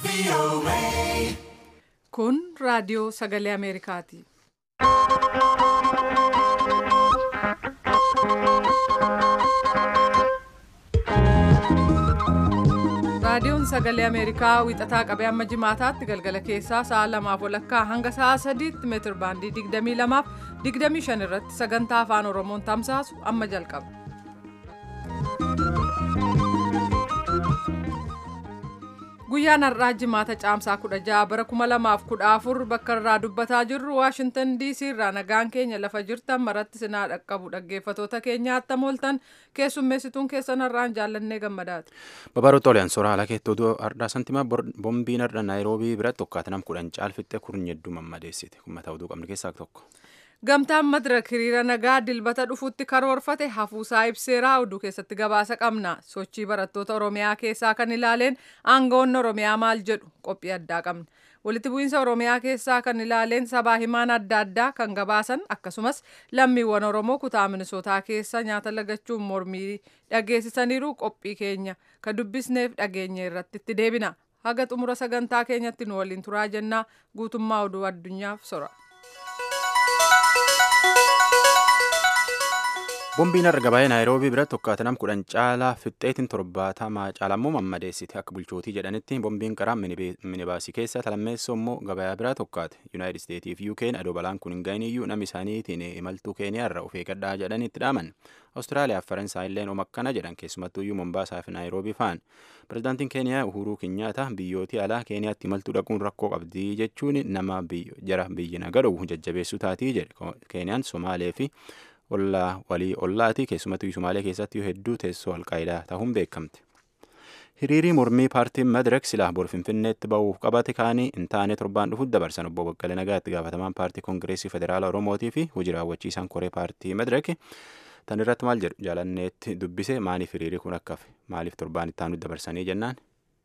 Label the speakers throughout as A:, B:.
A: Kun raadiyoo sagalee Ameerikaati. Raadiyoon sagalee Ameerikaa wixataa qabee amma jimaataatti galgala keessaa sa'a lamaaf walakkaa hanga sa'a sadiitti meetir baandii 22 fi 25 irratti sagantaa afaan Oromoon tamsaasu amma jalqaba. Guyyaan har'aa jimaata caamsaa 16 bara 2014 bakka irraa dubbataa jirru Waashintan DC irraa nagaan keenya lafa jirtan maratti sinaa dhaqqabu dhaggeeffatoota keenya attam ooltan keessummeessituun keessan har'aan jaallannee gammadaati.
B: Babaroota oliyaan soora haala keettoo har'aa santimaa boombiin har'a naayiroobii biratti tokkaatanam kudhan caalfitte kurnya hedduu mammadeessite kun mataa oduu qabnu keessaa tokko.
A: Gamtaan Madirak hiriira nagaa dilbata dhufuutti karoorfate hafuusaa ibseeraa oduu keessatti gabaasa qabna. Sochii barattoota Oromiyaa keessaa kan ilaaleen aangawoonni Oromiyaa maal jedhu qophii addaa qabna. Walitti bu'iinsa Oromiyaa keessaa kan ilaaleen sabaa himaan adda addaa kan gabaasan akkasumas lammiiwwan Oromoo kutaa Minisootaa keessa nyaata lagachuun mormii dhageessisaniiru qophii keenya kan dubbisneef dhageenye irratti itti deebina. Haga xumura sagantaa keenyatti nu waliin turaa jennaa guutummaa oduu addunyaaf sora.
B: Boombiin har'a gabaa'ee naayiroobii biratti tokkaatanam kudhan caalaa fixxeetiin torbaatamaa caalammoo mammadeessite akka bulchootii jedhanitti boombiin karaa minibaasii keessa talammeessoo immoo gabayaa biraa tokkaate yuunaayitid isteetii fi yuukeen adoo balaan kun hin ga'iniyyuu namni isaaniitiin imaltuu keeniyaarra of eeggadhaa jedhanii itti dhaaman awustiraaliyaa fi faransaay illeen om akkana jedhan keessumattuyyuu mombaasaa fi naayiroobii fa'an pirezidaantiin keeniyaa uhuruu kinyaata biyyootii alaa keeniyaatti imaltuu dhaquun rakkoo qabdii jechuun nama jara biyyi nagadhu jajjabeessuu taatii jedhe keeniyaan somaalee fi ollaa walii ollaati keessumattuu Sumaalee keessatti hedduu teessoo alqaayidaa ta'uun beekamte. Hiriirii mormii paartiin Madirek silaa bor Finfinneetti ba'uuf qabate kaanii hin taane torbaan dhufuuf dabarsan obbo Baqqalee Nagaa itti gaafatamaan paartii Koongireesii Federaala Oromootii fi hojii raawwachiisaan koree paartii Madirek tan irratti maal jedhu jaalanneetti dubbise maaliif hiriirii kun akka hafe maaliif torbaan itti aanutti dabarsanii jennaan.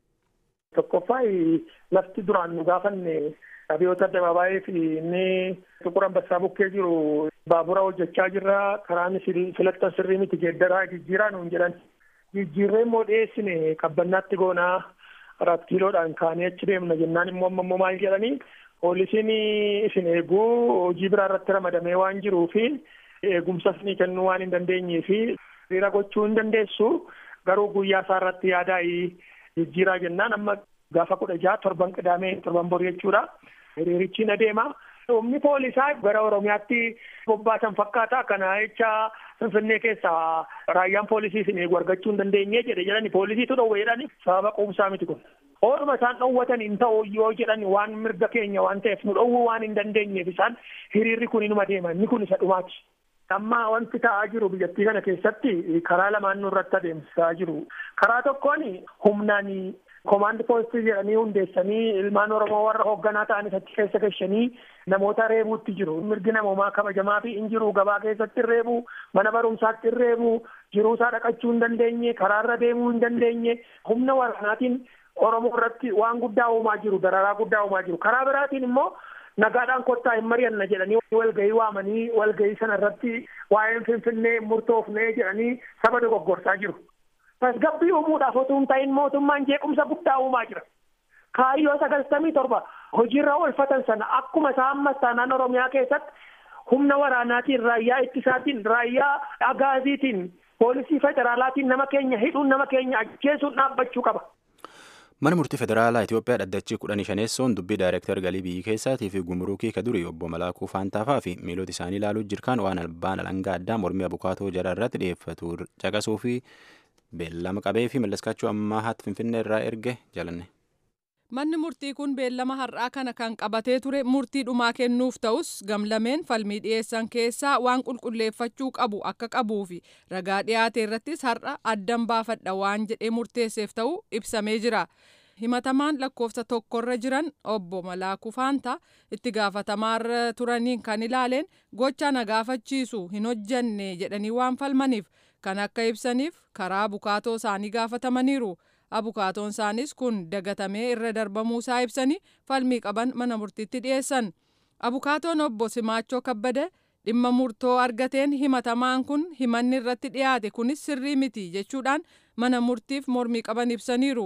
C: Tokkoffaa lafti duraan nu gaafanne Abiyoota Addabaabaayii fi inni Tuqur Ambassaa bukkee jiru baabura hojjechaa jirra karaan filattan sirrii miti geeddaraa jijjiiraa nuun jedhan jijjiirree immoo dhiyeessine qabbannaatti goonaa arat kiiloodhaan kaanee achi deemna jennaan immoo amma immoo maal jedhanii poolisiin isin eeguu hojii biraa irratti ramadamee waan jiruu fi eegumsa isinii kennuu waan hin dandeenyee fi hiriira gochuu hin dandeessu garuu guyyaa isaa irratti yaadaa'ii jijjiiraa jennaan amma gaafa kudha jaha torban qidaamee torban borii jechuudha. hiriirichiin adeema. Humni poolisaa gara Oromiyaatti bobbaasan fakkaata. Kana jecha Finfinnee keessaa raayyaan poolisii isin eegu argachuu hin dandeenye jedhe jedhani poolisiitu dhowwe jedhani sababa quubsaa miti kun. Ooluma isaan dhowwatan hin ta'u yoo jedhan waan mirga keenya waan ta'eef nu dhowwuu waan hin dandeenyeef isaan hiriirri kun inuma deema inni kun isa dhumaati. Amma wanti ta'aa jiru biyyattii kana keessatti karaa lamaan nurratti adeemsisaa jiru. Karaa tokkoon humnaan Komaandi poostii jedhanii hundeessanii ilmaan Oromoo warra hoogganaa ta'anis achi keessa gashanii namoota reebuutti jiru. Mirgi namoomaa kabajamaa fi hin jiru gabaa keessatti reebu, mana barumsaatti reebu, jiruusaa dhaqachuu hin dandeenye, karaarra deemuu hin dandeenye, humna waraanaatiin Oromoo irratti waan guddaa uumaa jiru, dararaa guddaa uumaa jiru. Karaa biraatiin immoo nagaadhaan kottaa hin mari'anna jedhanii walgahii waamanii walgahii sana irratti waa'een Finfinnee murtoofnee jedhanii saba dogoggorsaa jiru. tasgabbii uumuudhaaf otoo hin ta'in mootummaan jeequmsa guddaa uumaa jira. Kaayyoo sagaltamii torba hojiirra oolfatan sana akkuma isaa ammas taanaan Oromiyaa keessatti humna waraanaatiin raayyaa ittisaatiin raayyaa agaaziitiin poolisii federaalaatiin nama keenya hidhuun nama keenya ajjeesuun dhaabbachuu qaba.
B: Mana murtii federaalaa Itoophiyaa dhaddachii kudhanii shaneessoon dubbii daayireektar galii biyyi keessaatii fi gumuruukii kadurii obbo Malaakuu Faantaafaa fi miilota isaanii ilaaluu jirkaan waan albaan alangaa addaa mormii abukaatoo jara irratti dhiyeeffatu caqasuu fi beellama qabee fi mallaskaachuu ammaa haati finfinnee irraa erge jalanne.
A: Manni murtii kun beellama har'aa kana kan qabatee ture murtii dhumaa kennuuf ta'us gamlameen falmii dhiyeessan keessaa waan qulqulleeffachuu qabu akka qabuu fi ragaa dhiyaate irrattis har'a addan baafadha waan jedhee murteesseef ta'uu ibsamee jira. himatamaan lakkoofsa tokkorra jiran obbo Malaakuu Faantaa itti gaafatamarra turaniin kan ilaaleen gocha na gaafachiisu hin hojjanne jedhanii waan falmaniif kan akka ibsaniif karaa abukaatoo isaanii gaafatamaniiru. Abukaatoon isaanis kun dagatamee irra darbamuusaa ibsanii falmii qaban mana murtiitti dhiyeessan. Abukaatoon obbo Simaachoo Kabbada dhimma murtoo argateen himatamaan kun himanni irratti dhiyaate kunis sirrii miti jechuudhaan mana murtiif mormii qaban ibsaniiru.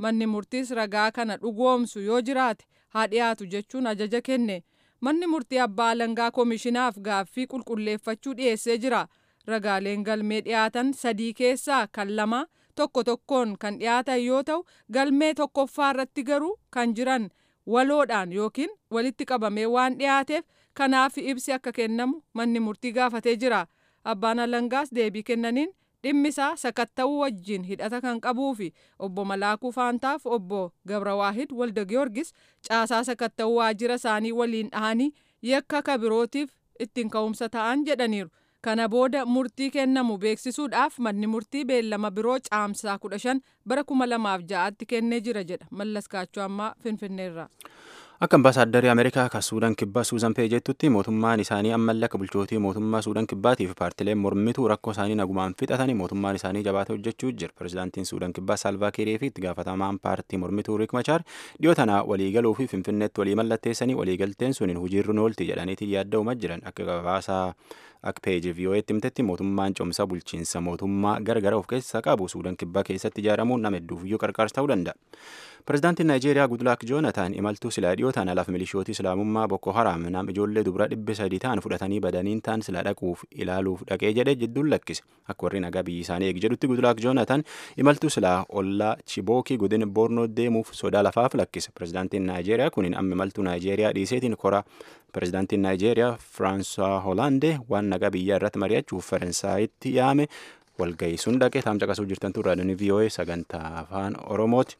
A: manni murtiis ragaa kana dhugoomsu yoo jiraate haa dhiyaatu jechuun ajaja kenne manni murtii abbaa alangaa koomishinaaf gaaffii qulqulleeffachuu dhiyeessee jira ragaaleen galmee dhiyaatan sadii keessaa kan lama tokko tokkoon kan dhiyaatan yoo ta'u galmee tokkoffaa irratti garuu kan jiran waloodhaan yookiin walitti qabamee waan dhiyaateef kanaaf ibsi akka kennamu manni murtii gaafatee jira abbaan alangaas deebii kennaniin dhimmisaa sakatta'uu wajjin hidhata kan qabuu fi obbo Malaakuu Faantaaf obbo Gabrawaahid Walda Giyoorgis caasaa sakatta'uu waajjira isaanii waliin dhahanii yakka kabirootiif ittiin ka'umsa ta'an jedhaniiru. Kana booda murtii kennamu beeksisuudhaaf manni murtii beellama biroo caamsaa kudha shan bara kuma lamaaf ja'aatti kennee jira jedha Mallas Kaachoo ammaa Finfinneerraa.
B: Akka ambaasaaddarri Ameerikaa kan Suudaan Kibbaa Suuzan Pee jettutti mootummaan isaanii ammallee akka bulchootii mootummaa Suudaan Kibbaatii fi paartileen mormituu rakkoo isaanii nagumaan fixatanii mootummaan isaanii jabaatee hojjechuu jira. Pireezidaantiin Suudaan Kibbaa Saalvaa Kiirii fi itti gaafatamaan paartii mormituu Riik Machaar dhiyoo tana waliigaluu fi Finfinneetti walii mallatteessanii waliigalteen suniin hojiirra oolti jedhaniitiin yaaddaa'umaa jiran akka gabaasaa akka peeji vii'oo'eetti himtetti mootummaan cimsa bulchiinsa mootummaa gargara of keessaa qabu Suudaan Kibbaa keessatti ijaaramuun nama hedduuf iyyuu qarqaarsa ta'uu danda'a. Pireezidaantiin Naayijeeriyaa Gudlaak Joonataan imaltuu silaa dhiyoo ta'an alaaf milishootii islaamummaa Boko Haram nam ijoollee dubara dhibba sadii ta'an fudhatanii badaniin ta'an silaa dhaquuf ilaaluuf dhaqee jedhee jidduun lakkise. Akka warri nagaa biyyi isaanii eegi jedhutti Gudlaak Joonataan imaltuu silaa ollaa Chibookii godina Boornoo deemuuf sodaa lafaaf lakkise. Pireezidaantiin Naayijeeriyaa kunin amma imaltuu Naayijeeriyaa dhiiseetiin kora pireezidaantiin Naayijeeriyaa Firaansuwaa Hoolaandee waan nagaa biyyaa irratti mari'achuuf Faransaayitti yaame walgahii sun dhaqee taam caqasuu jirtan turraa vii'oo'ee sagantaa afaan Oromooti.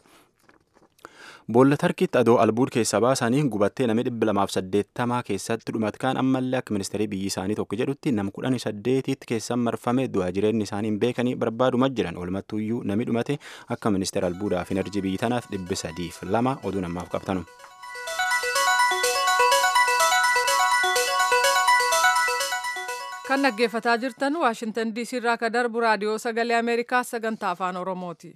B: Boolla tarkiitti adoo albuud keessaa baasanii gubattee namni dhibba lamaaf saddeettamaa keessatti dhumatkaan ammallee akka ministeerii biyyi isaanii tokko jedhutti nam kudhan saddeetitti keessan marfame du'aa jireenyi isaanii hin beekanii barbaaduma jiran walumattuuyyuu namni dhumate akka ministeera albuudaa fi enerjii biyyi tanaaf dhibbi sadiif lama oduu namaaf qabtanu.
A: kan dhaggeeffataa jirtan waashintan diisii irraa ka darbu raadiyoo sagalee ameerikaa sagantaa afaan oromooti.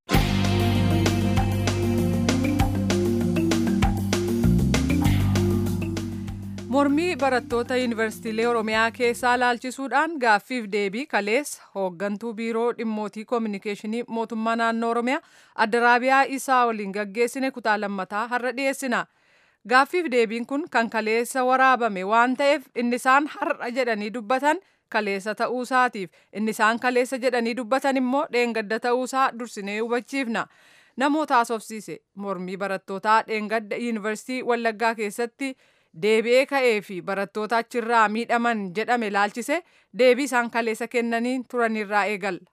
A: mormii barattoota yuunivarsiitiilee oromiyaa keessaa laalchisuudhaan gaaffiif deebii kaleessa hooggantuu biiroo dhimmootii koominikeeshinii mootummaa naannoo oromiyaa addaraabiyaa isaa waliin gaggeessine kutaa lammataa har'a dhiyeessina gaaffiif deebiin kun kan kaleessa waraabame waan ta'eef inni isaan har'a jedhanii dubbatan kaleessa ta'uusaatiif inni isaan kaleessa jedhanii dubbatan immoo dheengadda ta'uusaa dursinee hubachiifna. namoota haasofsiise mormii barattootaa dheengadda yuunivarsiitii wallaggaa keessatti deebi'ee ka'ee fi barattoota achirraa miidhaman jedhame laalchise deebii isaan kaleessa kennanii turanirraa eegalla.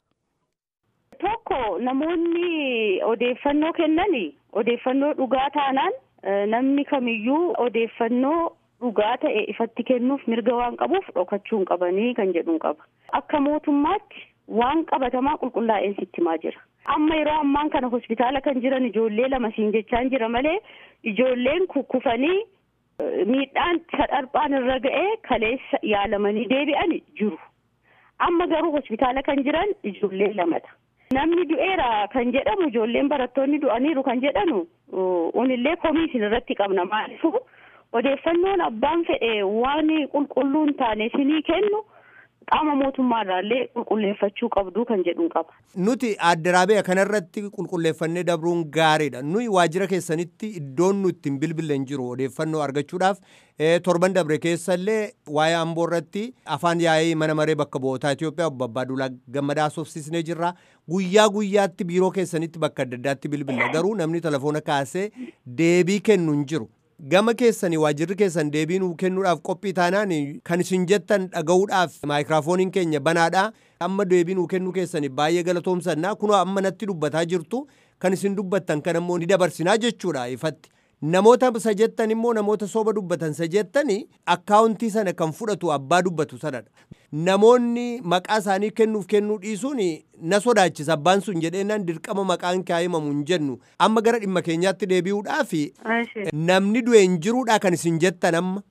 D: Tokko namoonni odeeffannoo kennani odeeffannoo dhugaa taanaan namni kamiyyuu odeeffannoo dhugaa ta'e ifatti kennuuf mirga waan qabuuf dhokachuu hin qabanii kan jedhuun qaba. Akka mootummaatti waan qabatamaa qulqullaa'een sitti himaa jira. Amma yeroo ammaan kana hospitaala kan jiran ijoollee lama siin jechaan jira malee ijoolleen kukkufanii miidhaan sadharphaan irra ga'ee kaleessa yaalamanii deebi'an jiru. Amma garuu hospitaala kan jiran ijoollee lamadha. Namni du'eera kan jedhamu ijoolleen barattoonni du'aniiru kan jedhanu unillee komii isin irratti qabna maalifu odeeffannoon abbaan fedhe waan qulqulluu hin taane isinii kennu qaama mootummaarraallee qulqulleeffachuu qabdu kan jedhuun qaba.
E: Nuti addaraabee kanarratti qulqulleeffannee dabruun gaariidha. Nuyi waajjira keessanitti iddoon nu ittiin bilbilan jiru odeeffannoo argachuudhaaf torban dabre keessallee waa'ee amboo irratti afaan yaa'ii mana maree bakka bu'ootaa Itoophiyaa obbo Abbaaduulaa Gammadaa soofsisnee jirra. Guyyaa guyyaatti biiroo keessanitti bakka adda addaatti bilbila garuu namni telefoona kaasee deebii kennu hin jiru. gama keessanii waajjirri keessan deebii nuu kennuudhaaf qophii taanaan kan isin jettan dhaga'uudhaaf maayikiraafooniin keenya banaadha amma deebii nuu kennuu keessanii baay'ee galatoomsannaa kunoo amma natti dubbataa jirtu kan isin dubbattan kan ammoo ni dabarsinaa jechuudha ifatti. Namoota isa jettan immoo namoota soba dubbatan isa jettani akkaawuntii sana kan fudhatu abbaa dubbatu sanadha. Namoonni maqaa isaanii kennuuf kennuu dhiisuun na sodaachisa abbaan sun jedheenaan dirqama maqaan kaa'imamu hin jennu amma gara dhimma keenyaatti deebi'uudhaaf namni du'e hin jiruudha kan isin jettan amma.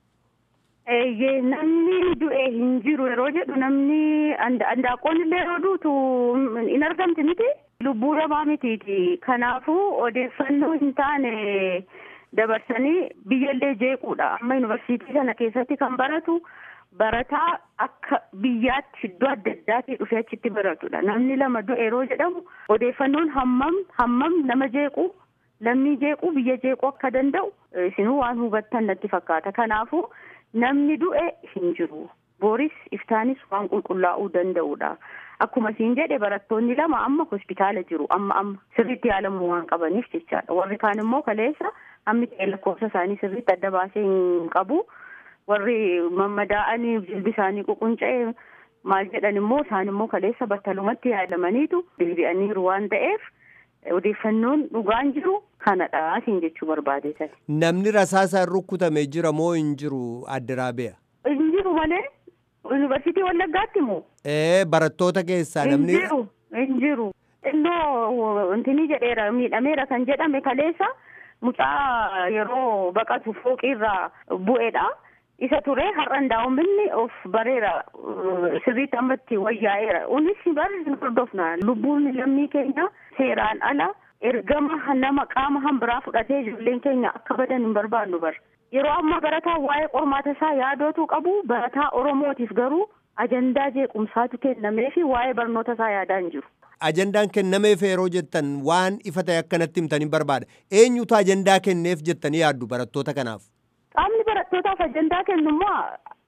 D: Eeyyee namni du'e hin jiru yeroo jedhu namni andaaqoon illee yeroo duutu hin argamti miti lubbuu namaa mitiiti kanaafuu odeeffannoo hin taane. dabarsanii biyyallee jeequudha amma yuunivarsiitii sana keessatti kan baratu barataa akka biyyaatti iddoo adda addaatii dhufee achitti baratudha. Namni lama du'e yeroo jedhamu odeeffannoon hammam hammam nama jeequ lammii jeequ biyya jeequ akka danda'u isinuu waan hubattan natti fakkaata. Kanaafuu namni du'e hin jiru. Booris iftaanis waan qulqullaa'uu danda'udha. Akkuma siin jedhe barattoonni lama amma hospitaala jiru amma amma sirriitti yaalamuu waan qabaniif jechaadha. Warri kaan immoo kaleessa hammi ta'e lakkoofsa isaanii sirriitti adda baasee hin qabu. Warri mammadaa'anii jilbi isaanii ququnca'e maal jedhan immoo isaan immoo kaleessa battalumatti yaalamaniitu deebi'aniiru waan ta'eef odeeffannoon dhugaan jiru kanadha siin jechuu barbaadeetan.
E: Namni rasaasaan rukkutame jira moo hin jiru adda raabeya?
D: Hin jiru malee yuunivarsiitii Wallaggaatti moo?
E: Ee barattoota keessaa namni.
D: Hin jiru hin jiru. Innoo intini jedheera miidhameera kan jedhame kaleessa mucaa yeroo baqatu fooqiirraa bu'eedha. Isa ture har'an daa'imni of bareera sirriitti ammatti wayyaa'eera. Unis bari hin hordofna. Lubbuun lammii keenya seeraan ala ergama nama qaama hambiraa fudhatee ijoolleen keenya akka badan hin barbaannu bar. Yeroo ammaa barataa waa'ee qormaata isaa yaadootu qabu barataa Oromootiif garuu ajandaa jeequmsaatu kennamee fi waa'ee barnoota isaa yaadaa hin jiru.
E: Ajandaan kennameef yeroo jettan waan ifa ta'e akkanatti himtanii barbaada. Eenyutu ajandaa kenneef jettanii yaaddu barattoota kanaaf?
D: Qaamni barattootaaf ajandaa kennu immoo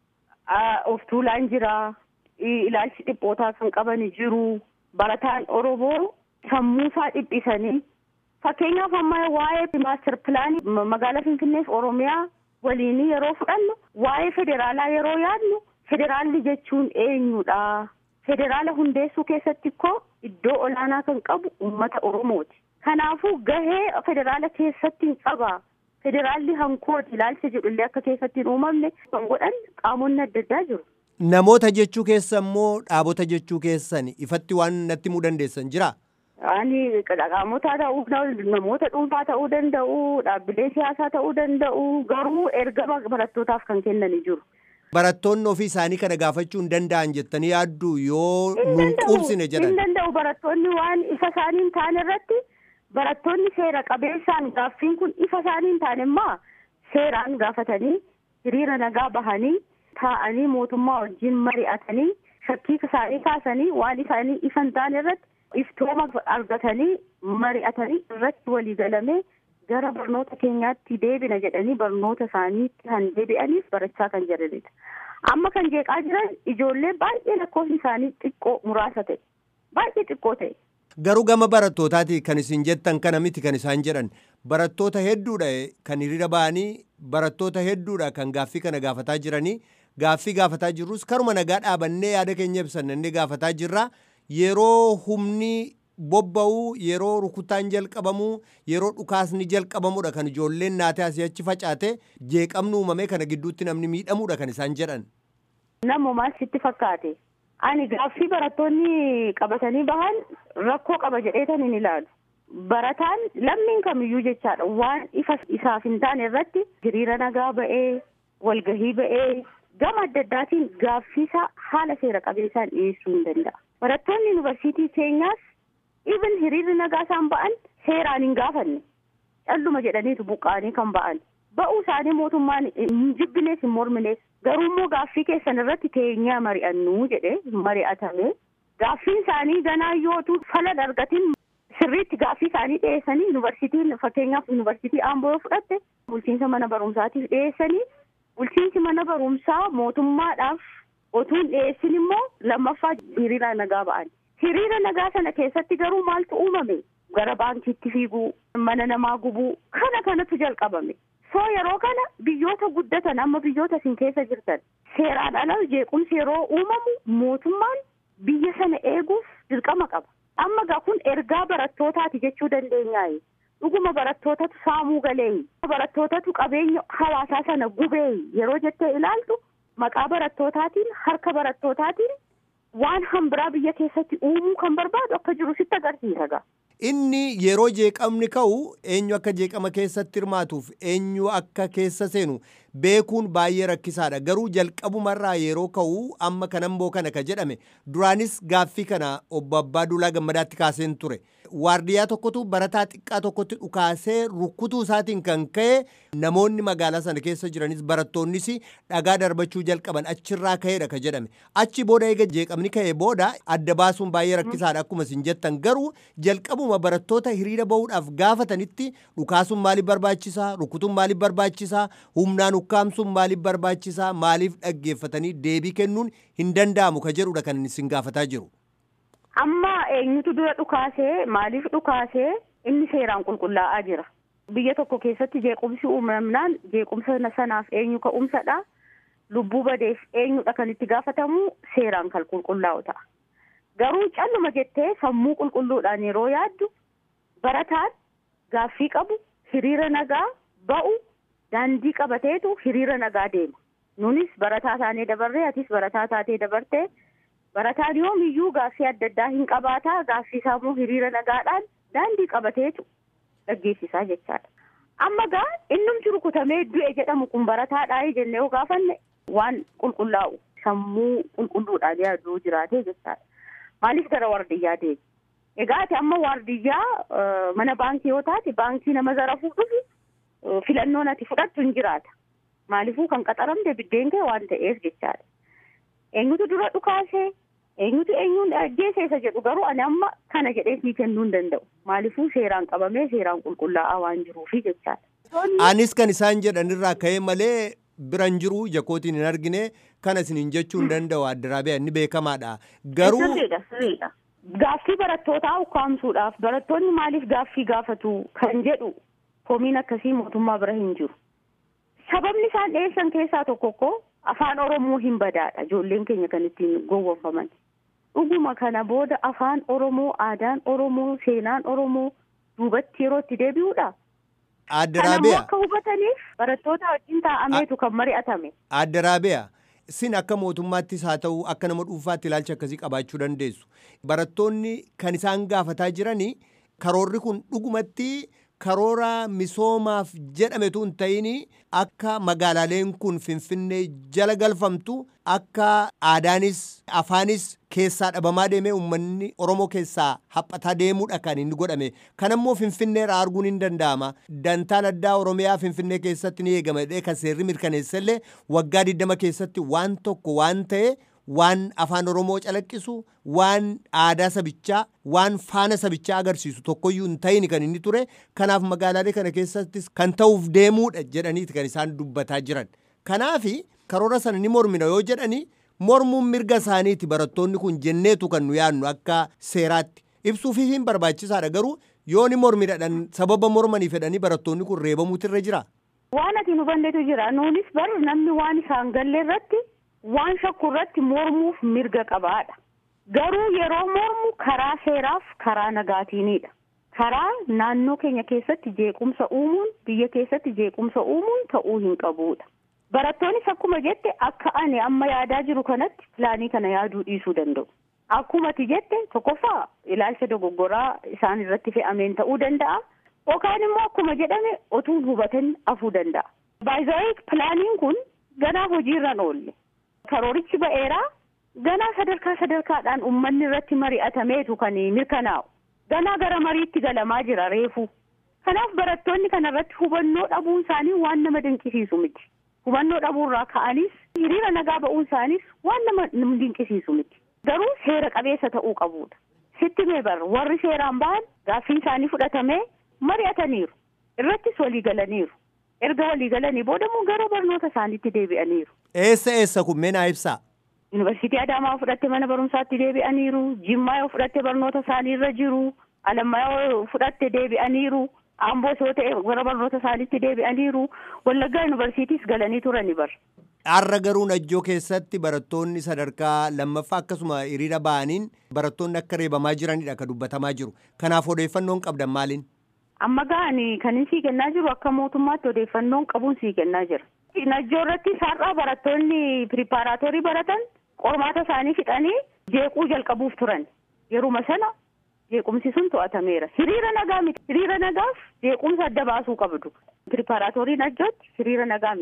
D: of tuulaan jira. Ilaalchi dhiphootaa kan qaban jiru. Barataan Oromoo sammuusaa dhiphisanii fakkeenyaaf amma waa'ee maaster pilaanii magaalaa Finfinneef Oromiyaa waliin yeroo fudhannu waa'ee federaalaa yeroo yaadnu federaalli jechuun eenyudha. Federaala hundeessuu keessatti koo iddoo olaanaa kan qabu uummata Oromooti. Kanaafuu gahee federaala keessatti hin qaba. Federaalli hankooti ilaalcha jedhullee akka keessatti hin uumamne kan godhan qaamonni adda addaa jiru.
E: Namoota jechuu keessa immoo dhaabota jechuu keessan ifatti waan natti himuu dandeessan jira?
D: Ani qaamota ta'uu namoota dhuunfaa ta'uu danda'u dhaabbilee siyaasaa ta'uu danda'u garuu ergama barattootaaf kan kennanii jiru.
E: Barattoonni ofii isaanii kana gaafachuu hin danda'an jettanii yaaddu yoo nuun quubsine jedhan.
D: Hin danda'u barattoonni waan ifa isaanii hin taane irratti barattoonni seera qabeessaan gaaffiin kun ifa isaanii hin taane immoo seeraan gaafatanii hiriira nagaa bahanii taa'anii mootummaa wajjin mari'atanii shakkii isaanii kaasanii waan isaanii ifa hin taane irratti iftooma argatanii mari'atanii irratti walii galamee gara barnoota keenyaatti deebina jedhanii barnoota isaaniitti kan deebi'aniif barachaa kan jiranidha. Amma kan jeeqaa jiran ijoollee baay'ee lakkoofni isaanii xiqqoo muraasa ta'e baay'ee xiqqoo ta'e.
E: Garuu gama barattootaati kan isin jettan kana miti kan isaan jedhan barattoota hedduudha kan hiriira ba'anii barattoota hedduudha kan gaaffii kana gaafataa jiranii gaaffii gaafataa jirrus karuma nagaa dhaabannee yaada keenya ibsannee gaafataa jirra yeroo humni bobba'uu yeroo rukutaan jalqabamuu yeroo dhukaasni jalqabamudha kan ijoolleen naatee asii achi facaate jeeqamni uumamee kana gidduutti namni miidhamuudha kan isaan jedhan.
D: Namumaa sitti fakkaate. Ani gaaffii barattoonni qabatanii bahan rakkoo qaba jedheetan hin ilaalu. Barataan lammiin kamiyyuu jechaadha waan ifa isaaf hin taane irratti hiriira nagaa ba'ee walgahii ba'ee gama adda addaatiin gaaffiisaa haala seera qabeessaan dhiyeessuu hin danda'a. Barattoonni yuunivarsiitii keenyaas even hiriirri nagaa isaan ba'an seeraan hin gaafanne calluma jedhaniitu buqqa'anii kan ba'an. Ba'uu isaanii mootummaan hin jibbinees hin morminees garuu immoo gaaffii keessan irratti teenyaa mari'annuu jedhee mari'atame gaaffiin isaanii ganaa yootu fala argatiin sirriitti gaaffii isaanii dhiyeessanii yuunivarsiitiin fakkeenyaaf yuunivarsiitii Aamboo fudhatte bulchiinsa mana barumsaatiif dhiyeessanii bulchiinsi mana barumsaa mootummaadhaaf otuun dhiyeessin immoo lammaffaa hiriira nagaa ba'an. Hiriira nagaa sana keessatti garuu maaltu uumame gara baankiitti fiiguu mana namaa gubuu kana kanatu jalqabame. soo yeroo kana biyyoota guddatan amma biyyoota isin keessa jirtan seeraan ala jeequmsi yeroo uumamu mootummaan biyya sana eeguuf dirqama qaba. Amma gaa kun ergaa barattootaati jechuu dandeenyaayi. Dhuguma barattootatu saamuu galee barattootatu qabeenya hawaasaa sana gubee yeroo jettee ilaaltu maqaa barattootatiin harka barattootatiin waan hambiraa biyya keessatti uumuu kan barbaadu akka jiru sitti agarsiisa gaa.
E: Inni yeroo jeeqamni ka'u eenyu akka jeeqama keessatti hirmaatuuf eenyu akka keessa seenu beekuun baay'ee rakkisaadha garuu jalqabumarraa yeroo ka'u amma kanamboo kana ka jedhame duraanis gaaffii kana obbo Abbaa Duulaa Gammadaatti kaaseen ture waardiyyaa tokkotu barataa xiqqaa tokkotti dhukaasee rukkutuu isaatiin kan ka'e namoonni magaalaa sana keessa jiranis barattoonnis dhagaa darbachuu jalqaban achirraa ka'eedha ka jedhame achi booda eega jeeqamni ka'e booda adda baasuun baay'ee rakkisaadha akkuma isin jettan garuu jalqabuma barattoota hiriira bahuudhaaf gaafatanitti dhukaasuun maaliif barbaachisaa rukkutuun maaliif barbaachisaa humnaan ukkaamsuun maaliif barbaachisaa maaliif dhaggeeffatanii deebii kennuun hin danda'amu ka jedhudha kan isin gaafataa jiru.
D: Amma eenyutu dura dhukaasee maaliif dhukaasee inni seeraan qulqullaa'aa jira. Biyya tokko keessatti jeequmsi uumamnaan jeequmsa sanaaf eenyu ka'umsadha. Lubbuu badeef eenyudha kan itti gaafatamu seeraan kan qulqullaa'u ta'a. Garuu calluma jettee sammuu qulqulluudhaan yeroo yaaddu barataan gaaffii qabu hiriira nagaa ba'u daandii qabateetu hiriira nagaa deema. Nunis barataa taanee dabarree atis barataa taatee dabartee barataan yoomiyyuu gaaffii adda addaa hin qabaataa gaaffii isaa immoo hiriira nagaadhaan daandii qabateetu dhaggeessisaa jechaadha. Amma gaa innumti rukutamee du'e jedhamu kun barataadhaa jennee yoo gaafanne waan qulqullaa'u sammuu qulqulluudhaan yaaduu jiraatee jechaadha. Maaliif gara waardiyyaa deemi? Egaa ati amma waardiyyaa mana baankii yoo taate baankii nama zarafuu dhufu filannoon ati fudhattu hin jiraata. Maaliifuu kan qaxaramte biddeen kee waan ta'eef jechaadha. Eenyutu dura dhukaasee eenyutu eenyuun ajjeeseesa jedhu garuu ani amma kana jedhee sii kennuu hin danda'u. Maaliifuu seeraan qabamee seeraan qulqullaa'aa waan jiruufi jechaadha.
E: Anis kan isaan jedhanirraa ka'ee malee biran jiru jakootiin hin argine kana isin jechuu hin danda'u addaraabiyaa inni beekamaadha. Garuu
D: Sirriidha sirriidha. Gaaffii barattootaa ukkaamsuudhaaf barattoonni maaliif gaaffii gaafatu kan jedhu komiin akkasii mootummaa bira hin jiru. Sababni isaan dhiyeessan keessaa tokko tokko afaan Oromoo hin badaadha ijoolleen keenya kan ittiin gowwoomfaman. Dhuguma kana booda afaan Oromoo, aadaan Oromoo, seenaan Oromoo duubatti yeroo itti deebi'uudha. Kanammoo
E: addaraabiyaa
D: akka hubataniif barattoota wajjin taa'ameetu kan mari'atame.
E: addaraabiyaa sin akka mootummaattis haa ta'u akka nama dhuunfaatti ilaalcha akkasii qabaachuu dandeessu. Barattoonni kan isaan gaafataa jiranii karoorri kun dhugumatti karoora misoomaaf jedhametu hin ta'in akka magaalaaleen kun finfinnee jala galfamtu akka aadaanis afaanis keessaa dhabamaa deemee uummanni oromoo keessaa haphataa deemuudha kan inni godhame kanammoo finfinneerraa arguun hin danda'ama dantaan addaa oromiyaa finfinnee keessatti ni eegama jedhee kan seerri mirkaneessallee waggaa 20 keessatti waan tokko waan ta'e waan afaan oromoo calaqqisu waan aadaa sabichaa waan faana sabichaa agarsiisu tokkoyyuu hin ta'in kan inni ture kanaaf magaalaalee kana keessattis kan ta'uuf deemuudha jedhaniiti kan isaan dubbataa jiran kanaafi karoora sana ni mormina yoo jedhani mormuun mirga isaaniiti barattoonni kun jenneetu kan nu yaadnu akka seeraatti ibsuufi hin barbaachisaadha garuu yoo ni mormidhaan sababa mormanii fedhanii barattoonni kun reebamuutu irra jira.
D: Waan ati nu banneetu jira. Nuunis bar namni waan isaan galle irratti waan shakku irratti mormuuf mirga qabaadha. Garuu yeroo mormu karaa seeraaf karaa nagaatiinidha. Karaa naannoo keenya keessatti jeequmsa uumuun biyya keessatti jeequmsa uumuun ta'uu hin qabuudha. Barattoonnis akkuma jette akka ani amma yaadaa jiru kanatti pilaanii kana yaaduu dhiisuu danda'u. Akkuma ati jette tokkoffaa ilaalcha dogoggoraa isaan irratti fe'ameen ta'uu danda'a. Yookaan immoo akkuma jedhame otuun hubatan afuu danda'a. Baay'ee pilaaniin kun ganaa hojiirra oolle. Karoorichi ba'eeraa ganaa sadarkaa sadarkaadhaan uummanni irratti mari'atameetu kan mirkanaa'u. Ganaa gara mariitti galamaa jira reefu. Kanaaf barattoonni kana irratti hubannoo dhabuun isaanii waan nama dinqisiisu miti. Hubannoo dhabuurraa ka'anis hiriira nagaa ba'uun isaaniis waan nama dinqisiisu miti. Garuu seera qabeessa ta'uu qabuudha. Sitti mee bar warri seeraan ba'an gaaffiin isaanii fudhatamee mari'ataniiru. Irrattis walii galaniiru. Erga walii galanii booda immoo gara barnoota isaaniitti deebi'aniiru.
E: Eessa eessa kun mee naa ibsaa?
D: Yuunivarsiitii Adaamaa fudhatte mana barumsaatti deebi'aniiru. Jimmaa yoo fudhatte barnoota isaanii irra jiru. Alammaa yoo fudhatte deebi'aniiru. Amboo yoo ta'e gara barnoota isaaniitti deebi'aniiru. Wallaggaa yuunivarsiitiis galanii turani bar.
E: Har'a garuu najjoo keessatti barattoonni sadarkaa lammaffaa akkasuma hiriira ba'aniin barattoonni akka reebamaa jiranidha kan dubbatamaa jiru. Kanaaf odeeffannoon qabdan maaliin?
D: Amma ga'anii kan inni sii kennaa jiru akka mootummaatti odeeffannoon qabuun sii kennaa jira. Najjoo irratti har'aa barattoonni piripaaraatorii baratan qormaata isaanii fixanii jeequu jalqabuuf turan. Yeruma sana jeequmsi sun to'atameera. Hiriira nagaa miti. Hiriira nagaaf jeequmsa adda baasuu qabdu. Piripaaraatorii najjootti hiriira nagaa miti.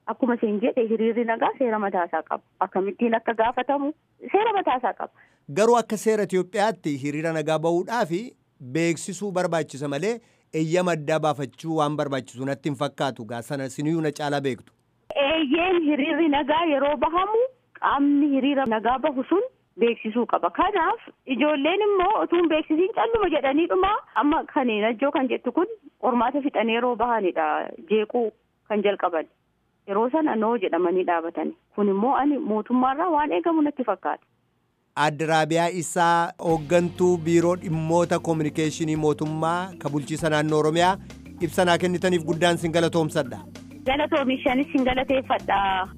D: akkuma isin jedhe hiriirri nagaa seera mataasaa qaba akkamittiin akka gaafatamu seera mataasaa qaba.
E: Garuu akka seera Itoophiyaatti hiriira nagaa bahuudhaaf beeksisuu barbaachisa malee eeyyama addaa baafachuu waan barbaachisu natti hin fakkaatu gaa sana siniyyuu na caalaa beektu.
D: Eeyyeen hiriirri nagaa yeroo bahamu qaamni hiriira nagaa bahu sun beeksisuu qaba. Kanaaf ijoolleen immoo utuu beeksisiin calluma jedhaniidhuma amma kan najjoo kan jettu kun qormaata fixanii yeroo bahanidha jeequu kan jalqaban. Yeroo sana noo jedhamanii dhaabatani. Kun immoo ani mootummaarraa waan eegamu natti fakkaata.
E: Adda Raabiyaa isaa hooggantuu biiroo dhimmoota koominikeeshinii mootummaa ka bulchiisa naannoo Oromiyaa ibsa naa kennitaniif guddaan sin galatoomsadha.
D: Galatoomishanis sin galateeffadha.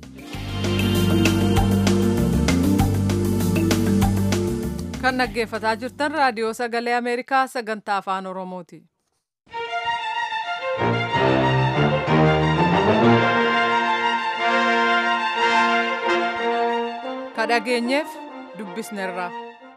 A: Kan dhaggeeffataa jirtan raadiyoo sagalee Ameerikaa sagantaa afaan Oromooti. Ka dhageenyeef dubbisnerra.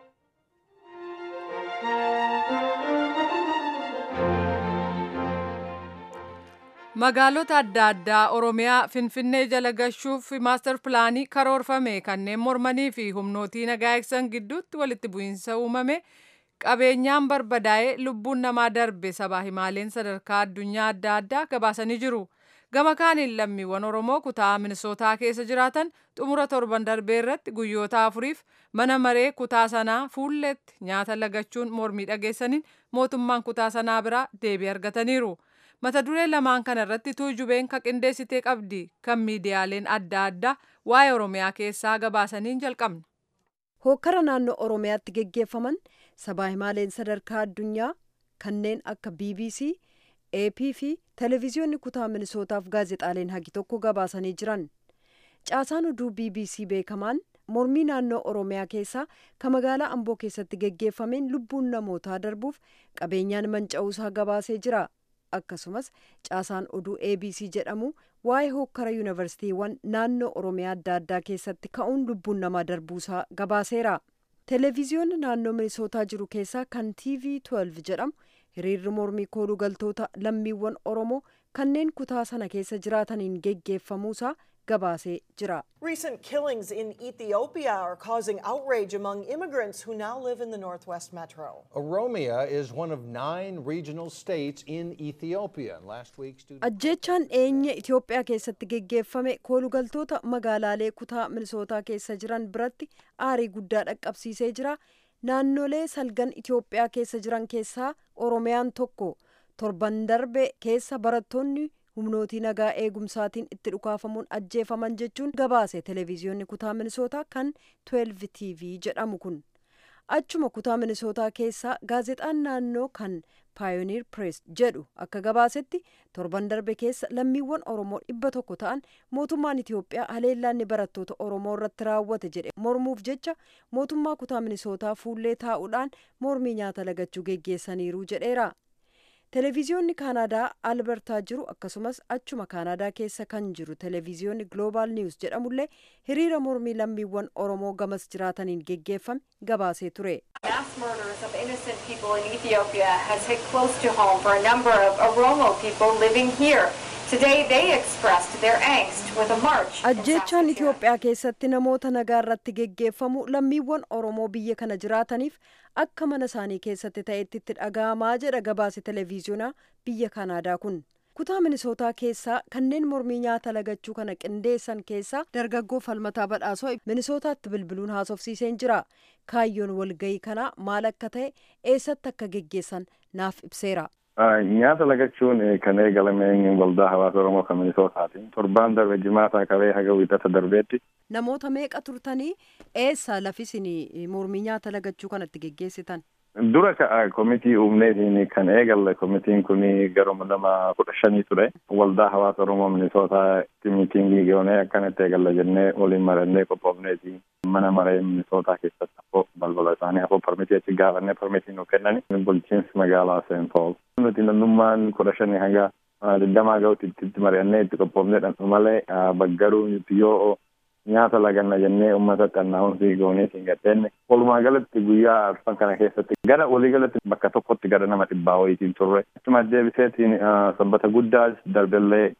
A: Magaalota adda addaa Oromiyaa Finfinnee jala gashuuf maastar pilaanii karoorfame kanneen mormanii fi humnootii nagaa eegsan gidduutti walitti bu'iinsa uumame qabeenyaan barbadaa'ee lubbuun namaa darbe sabaa himaaleen sadarkaa addunyaa adda addaa gabaasanii jiru. Gama kaaniin lammiiwwan Oromoo kutaa Minisootaa keessa jiraatan xumura torban darbee irratti guyyoota afuriif mana maree kutaa sanaa fuulletti nyaata lagachuun mormii dhageessaniin mootummaan kutaa sanaa biraa deebii argataniiru. Mata duree lamaan kana irratti tuujubeen ka qindeessitee qabdi kan miidiyaaleen adda addaa waa'ee Oromiyaa keessaa gabaasaniin jalqabna.
F: Hookkara naannoo Oromiyaatti geggeeffaman sabaa himaaleen sadarkaa addunyaa kanneen akka BBC, AP fi televezyiyoonni kutaa minisootaaf gaazexaaleen hagi tokko gabaasanii jiran. Caasaan oduu BBC beekamaan mormii naannoo Oromiyaa keessaa ka magaalaa Amboo keessatti geggeeffameen lubbuun namootaa darbuuf qabeenyaan manca'uusaa gabaasee jira. akkasumas caasaan oduu abc jedhamu waa'ee hookkara yuunivarsiitiiwwan naannoo oromiyaa adda addaa keessatti ka'uun lubbuun namaa darbuusaa gabaaseera televezyiyoonni naannoo minisootaa jiru keessaa kan tv 12 jedhamu hiriirri mormii kooluu galtoota lammiiwwan oromoo kanneen kutaa sana keessa jiraataniin geggeeffamuusaa gabaasee jira.
G: Recent killings in Ethiopia are causing outrage among immigrants who now live in the Northwest Metro.
H: Oromia is one of nine regional states in Ethiopia. Last week, students.
F: Ajjeechaan eenye Itoophiyaa keessatti geggeeffame koolugaltoota magaalaalee kutaa minisootaa keessa jiran biratti aarii guddaa dhaqqabsiisee jira. Naannolee salgan Itoophiyaa keessa jiran keessaa Oromiyaan tokko torban darbe keessa barattoonni humnootii nagaa eegumsaatiin itti dhukaafamuun ajjeefaman jechuun gabaase televezyiyoonni kutaa minisootaa kan 12 tv jedhamu kun achuma kutaa minisootaa keessaa gaazexaan naannoo kan paayoniir pirees jedhu akka gabaasetti torban darbe keessa lammiiwwan oromoo dhibba tokko ta'an mootummaan itiyoophiyaa haleellaanni barattoota oromoo irratti raawwate jedhe mormuuf jecha mootummaa kutaa minisootaa fuullee taa'uudhaan mormii nyaata lagachuu geggeessaniiru jedheera. televezyiyoonni kaanaadaa albertaa jiru akkasumas achuma kaanaadaa keessa kan jiru televezyiyoonni gloobaal niwus jedhamullee hiriira mormii lammiiwwan oromoo gamas jiraataniin geggeeffame gabaasee ture.
I: Mass murders of innocent people in Ethiopia has hit close to home for a number of Oromo people living here. Today they expressed their angst with a march. in
F: ajjeechaan
I: Saskatoon.
F: itiyoophiyaa keessatti namoota nagaa irratti geggeeffamu lammiiwwan oromoo biyya kana jiraataniif akka mana isaanii keessatti ta'etti itti dhaga'amaa jedha gabaase televezyiyoonaa biyya kanaadaa kun kutaa minisootaa keessaa kanneen mormii nyaata lagachuu kana qindeessan keessaa dargaggoo falmataa badhaasoo minisootaatti bilbiluun haasofsiiseen jira kaayyoon walgayii kanaa maal akka ta'e eessatti akka geggeessan naaf ibseera.
J: Nyaata lagachuun kan eegalame waldaa hawaasa Oromoo kan Minisootaati. Torbaan darbe jimaataa qabee haga wiixata darbeetti.
F: namoota meeqa turtanii eessa lafisin mormii nyaata lagachuu kanatti geggeessitan
J: Dura ka'a komitii uumneetiin kan eegalle komitiin kun garuma nama kudha shanii ture. Waldaa hawaasa Oromoo Minisootaatti miitingii goonee akkanatti eegalla jennee waliin marannee qophoofneeti. Mana maree Minisootaa keessatti hafoo balbala isaanii hafoo parmitii achi gaafannee parmitii nu kennani. Bulchiinsi magaalaa Seen Pool. Nuti namnummaan kudha shanii hanga digdamaa ga'utti itti mari'annee itti qophoofnee dhandhu malee baggaruu nuti yoo nyaata laganna jennee uummatatti annaawunsii goonee siin gadheenne walumaa galatti guyyaa arfan kana keessatti gara walii galatti bakka tokkotti gara nama dhibbaa wayitiin turre achuma deebiseetiin sabbata guddaa darbellee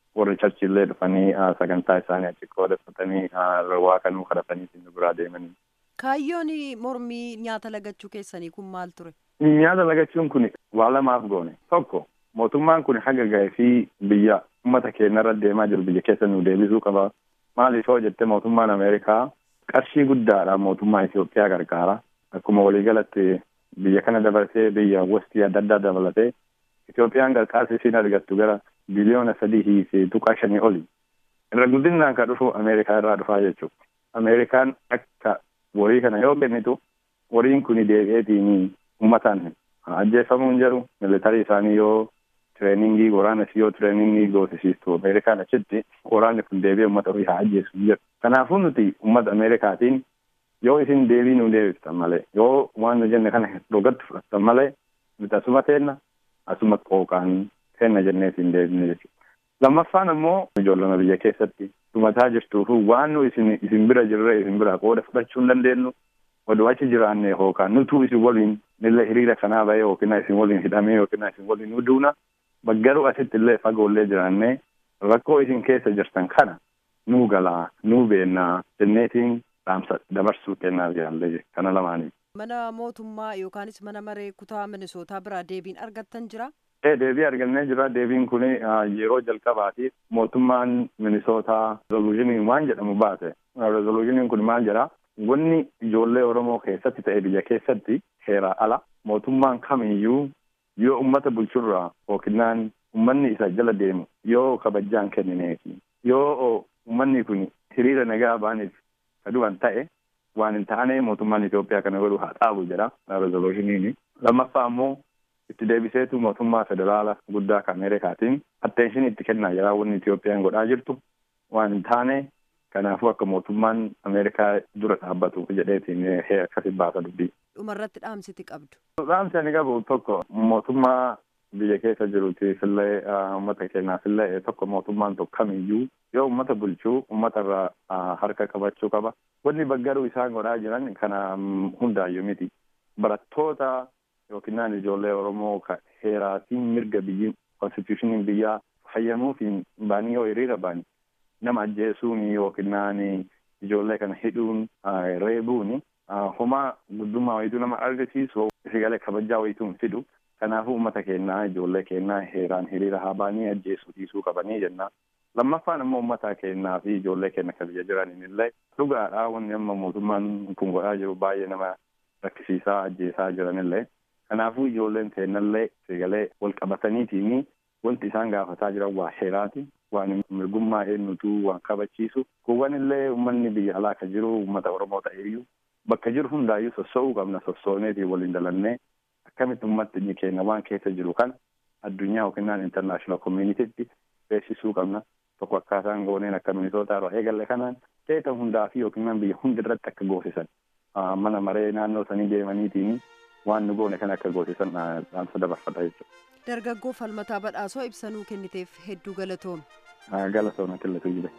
J: warri charchillee dhufanii sagantaa isaanii achi qoodeeffatanii waa kanuu kadhatanii nu biraa deemanii.
F: Kaayyoon mormii nyaata lagachuu keessanii kun maal ture?
J: Nyaata lagachuun kun waa lamaaf goone tokko mootummaan kun haga ga'ee fi biyya uummata keenya irra deemaa jiru biyya keessa nu deebisuu qaba. Maaliif yoo jette mootummaan Ameerikaa qarshii guddaadhaan mootummaa Itoophiyaa gargaara. Akkuma waliigalatti biyya kana dabalatee biyya westii adda addaa dabalatee Itoophiyaan gargaarsa isiin argattu gara biliyoona sadii fi tuqaa shanii oli. Irra guddinaan kan dhufu Ameerikaa irraa dhufaa jechuudha. Ameerikaan akka warii kana yoo kennitu wariin kun deebi'eetiin uummataan ajjeefamuu hin jiru. Militarii isaanii yoo tireeningii waraana isii yoo tireeningii goosisiistu Ameerikaan achitti waraanni kun deebi'ee uummata ofii haa ajjeesu hin jiru. Kanaafuu nuti uummata Ameerikaatiin yoo isin deebii nu deebiftan malee yoo waan nu jenne kana dhugatti fudhattan malee nuti asuma teenna asuma qooqaan teenna jennee isin deebine jechuudha. Lammaffaan ammoo ijoollama biyya keessatti dhumataa jirtuufu waan nu isin isin bira jirre isin bira qooda fudhachuu hin dandeenyu oduu achi jiraanne yookaan nutuu isin waliin nillee hiriira kanaa bahee yookiin isin waliin hidhamee yookiin isin waliin nu duuna baggaruu asitti illee fagoollee jiraannee rakkoo isin keessa jirtan kana nuu galaa nuu beennaa jenneetiin dhaamsa dabarsuu kennaaf jaallee kana lamaanii.
F: Mana mootummaa yookaanis mana maree kutaa minisootaa biraa deebiin argattan jira?
J: Ee deebii argannee jira deebiin kun yeroo jalqabaatiif mootummaan minisootaa rezoluushinii waan jedhamu baase rezoluushiniin kun maal jedha wanni ijoollee oromoo keessatti ta'e biyya keessatti heeraa ala mootummaan kamiyyuu yoo ummata bulchurraa yookinaan ummanni isa jala deemu yoo kabajjaan kennineefi yoo ummanni kun hiriira nagaa baaniif kaduwan ta'e waan hin taane mootummaan Itoophiyaa kana godhu haa dhaabu jedha rezoluushiniin lammaffaa ammoo itti deebiseetu mootummaa federaala guddaa kan Ameerikaatiin atteenshin itti kennaa jira wanni Itoophiyaan godhaa jirtu waan hin taane kanaafuu akka mootummaan Ameerikaa dura dhaabbatu jedheetiin akkasi baasa dubbii.
F: Dhumarratti dhaamsiti qabdu.
J: Dhaamsi ani qabu tokko mootummaa biyya keessa jiruutiif illee uummata keenyaaf illee tokko mootummaan tokko kamiyyuu yoo uummata bulchuu uummata irraa harka qabachuu qaba. Wanni baggaruu isaan godhaa jiran kana hundaayyuu miti. Barattoota yookiin ijoollee Oromoo heeraatiin mirga biyyi konstitushiniin biyyaa fayyamuufiin baanii yoo hiriira baani nama ajjeesuun yookiin ijoollee kana hidhuun reebuun homaa guddummaa wayituu nama argisiisu sigalee kabajaa wayituun fidu kanaafuu uummata keenyaa ijoollee keenyaa heeraan hiriira haa baanii ajjeesuu dhiisuu qabanii jenna. Lammaffaan immoo uummata keenyaa fi ijoollee keenya kan biyya jiraniin illee dhugaadhaa wanni amma mootummaan kun godhaa jiru baay'ee nama rakkisiisaa ajjeesaa jiranillee kanaafuu ijoolleen teennallee sigalee wal qabataniitiin wanti isaan gaafataa jiran waa heeraati waan mirgummaa eenyutu waan kabachiisu kuwwan illee uummanni biyya alaa kan jiru uummata oromoo ta'eeyyuu bakka jiru hundaayyuu sossoo'uu qabna sossooneetii waliin dalannee akkamitti uummatni keenya waan keessa jiru kan addunyaa yookiin intarnaashinaal koominitiitti beeksisuu qabna tokko akkaataan gooneen akka minisootaa irraa eegalle kanaan teeta hundaa fi yookiin biyya hundi irratti akka goosisan mana maree naannoo sanii deemaniitiin waan nu goone kan akka goosisan dhaamsa dabarfata jechuudha.
F: Dargaggoo falmataa badhaasoo ibsanuu kenniteef hedduu galatoomi.
J: Galatooma killatu jire.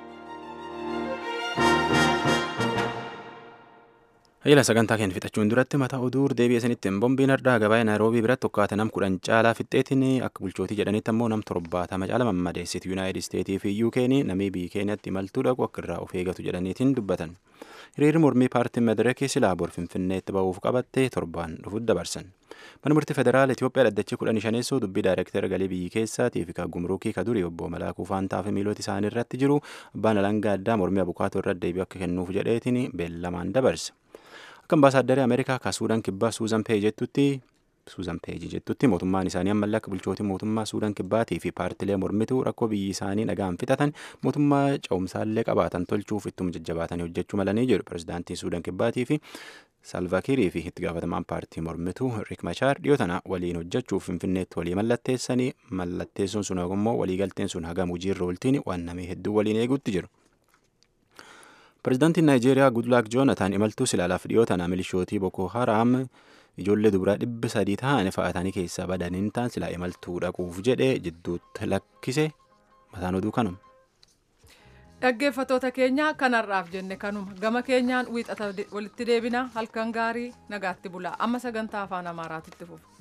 B: Hayila sagantaa keenya fixachuun duratti mata oduu deebi'ee sanitti bombiin har'aa gabaa naayiroobii biratti tokkaate nam kudhan caalaa fixxeetiin akka bulchootii jedhanitti ammoo nam torbaatama caala mammadeessiti yuunaayitid isteetii fi yuukeen namii biyyi keenyatti imaltuu dhaqu akka irraa of eegatu jedhaniitiin dubbatan. hiriirri mormii paartiin madirakii silaa bor finfinneetti ba'uuf qabatte torbaan dhufuuf dabarsan. Mana murtii federaala Itoophiyaa dhaddachi kudhan shaneessoo dubbii daayirektara galii biyyi keessaatii fi kan gumruukii ka durii obbo Malaakuu Faantaa fi miilota isaanii irratti jiru abbaan alangaa addaa mormii abukaatoo irratti deebi'u akka kennuuf jedheetiin beellamaan dabarse. Akka ambaasaadaree Ameerikaa ka Suudaan kibbaa Suuzan Pee jettutti Suuzan Peeji jettutti mootummaan isaanii ammallee akka bulchootii mootummaa Suudaan kibbaatii fi paartilee mormituu rakkoo biyyi isaanii nagaan fixatan mootummaa ce'umsaallee qabaatan tolchuuf ittuma jajjabaatanii hojjechuu malanii jedhu pirezidaantiin Suudaan kibbaatii fi Salvakiirii fi itti gaafatamaan paartii mormituu Riik Machaar dhiyoo tana waliin hojjechuuf finfinneetti walii mallatteessanii mallatteessuun sun immoo waliigalteen sun hagam hojiirra ooltiin waan namee hedduu waliin eeguutti jiru. Pirezidaantiin Naayijeeriyaa Gudlaak Joonataan imaltuu silaalaaf dhiyoo tana milishootii Boko Haraam ijoollee dubaraa dhibba sadii ta'an fa'aatanii keessaa badaniin ta'an silaa imaltuu dhaquuf jedhee jidduutti lakkise mataan oduu kanuma.
A: Dhaggeeffattoota keenya kanarraaf jenne kanuma gama keenyaan wiixata walitti deebina halkan gaarii nagaatti bulaa amma sagantaa afaan amaaraatitti fufu.